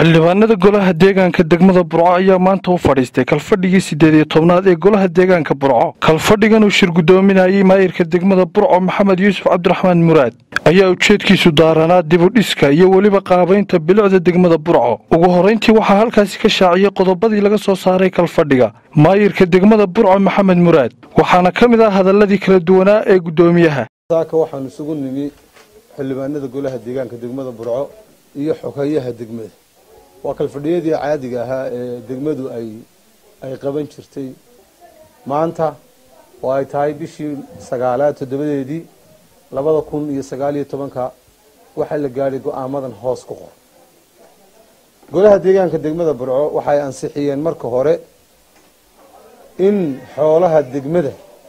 xildhibaanada golaha deegaanka degmada burco ayaa maanta u fadhiistay kalfadhigii siddeed iyo tobnaad ee golaha deegaanka burco kalfadhigan uu shir guddoominayay maayirka degmada burco maxamed yuusuf cabdiraxmaan muraad ayaa ujeedkiisu daaranaa dibudhiska iyo weliba qaabaynta bilicda degmada burco ugu horrayntii waxaa halkaasi ka shaaciyey qodobadii laga soo saaray kalfadhiga maayirka degmada burco maxamed muraad waxaana ka mid ah hadalladii kala duwanaa ee guddoomiyaha saaka waxaan isugu nimi xildhibaanada golaha deegaanka degmada burco iyo xogeeyaha degmada waa kalfadhiyadii caadiga ahaa ee degmadu ay ay qaban jirtay maanta oo ay tahay bishii sagaalaad toddobadeedii labada kun iyo sagaal iyo tobanka waxaa la gaadhay go-aamadan hoos ku qor golaha deegaanka degmada burco waxay ansixiyeen marka hore in xoolaha degmada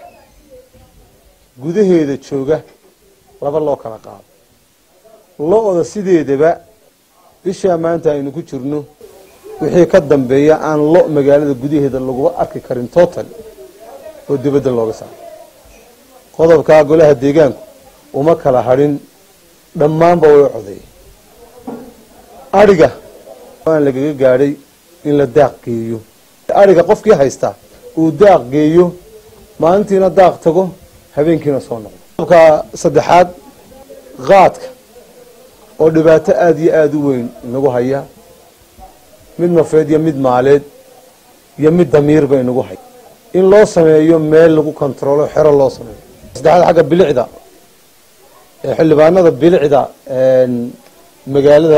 gudaheeda jooga laba loo kala qaado lo-da sideedaba bishaa maanta aynu ku jirno wixii ka dambeeya aan lo magaalada gudaheeda laguba arki karin total oo dibadda looga saaro qodobkaa golaha deegaanku uma kala hadhin dhammaanba way codeeyeen adhiga aan lagaga gaadhay in la daaq geeyo adhiga qofkii haystaa uu daaq geeyo maalintiina daaq tago habeenkiina soo noqdo qodobka saddexaad qaadka oo dhibaato aada iyo aada u weyn inagu haya mid nafeed iyo mid maaleed iyo mid damiirba inagu haya in loo sameeyo meel lagu kontaroolo xero loo sameeyo saddexaad xagga bilicda ee xildhibaanada bilicda magaalada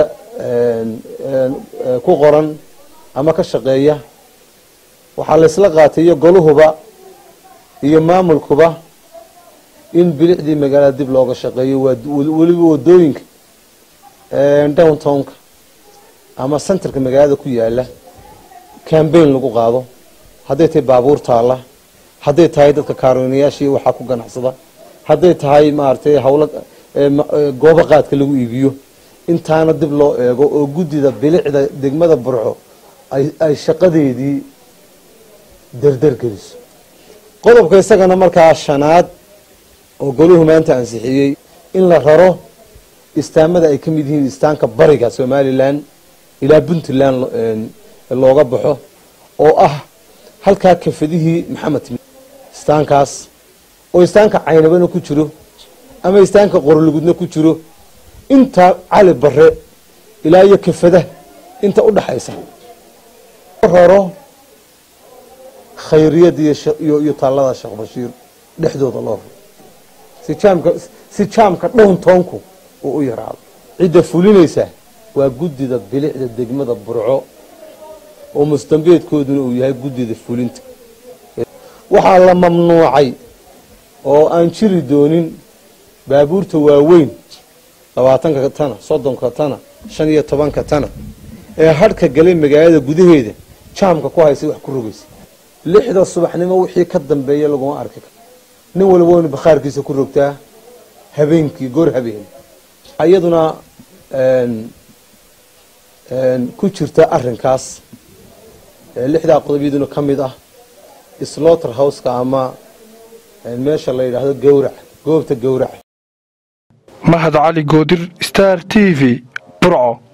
ku qoran ama ka shaqeeya waxaa laysla qaatay iyo goluhuba iyo maamulkuba in bilicdii magaalada dib looga shaqeeyo waa weliba wadooyinka downtownka ama centerka magaalada ku yaala cambaign lagu qaado hadday tahay baabuur taalla hadday tahay dadka kaaroonayaashii waxaa ku ganacsada hadday tahay maaragtay hawla goobo qaadka lagu iibiyo intaana dib loo eego oo guddida bilicda degmada burco ay shaqadeedii dardar geliso qodobka isagana markaa shanaad oo goluhu maanta ansixiyey in la raro istaamada ay ka mid yihiin istaanka bariga somalilan ilaa puntland looga baxo oo ah halkaa kafadihii maxamed istaankaas oo istaanka caynabana ku jiro ama istaanka qorolugudna ku jiro intaa cali bare ilaa iyo kafada inta u dhaxaysa raro khayriyada iyo taallada sheekh bashiir dhexdooda loo raro si jaamka si jaamka dhowntoonku uu u yaraado cidda fulinaysa waa guddida bilicda degmada burco oo mustambeedkooduna uu yahay guddida fulinta waxaa la mamnuucay oo aan jiri doonin baabuurta waaweyn labaatanka tana soddonka tana shan iyo tobanka tana ee hadhka galay magaalada gudaheeda jaamka ku haysa wax ku rogaysa lixda subaxnimo wixii ka dambeeya laguma arki karo nin walba waynu bakhaarkiisa ku rogtaa habeenkii goor habeen iyaduna ku jirta arinkaas lixdaa qodobyaduna ka mid ah slaughter houseka ama meesha la yidhaahdo gawrac goobta gawrac mahad cali goodir star t v burco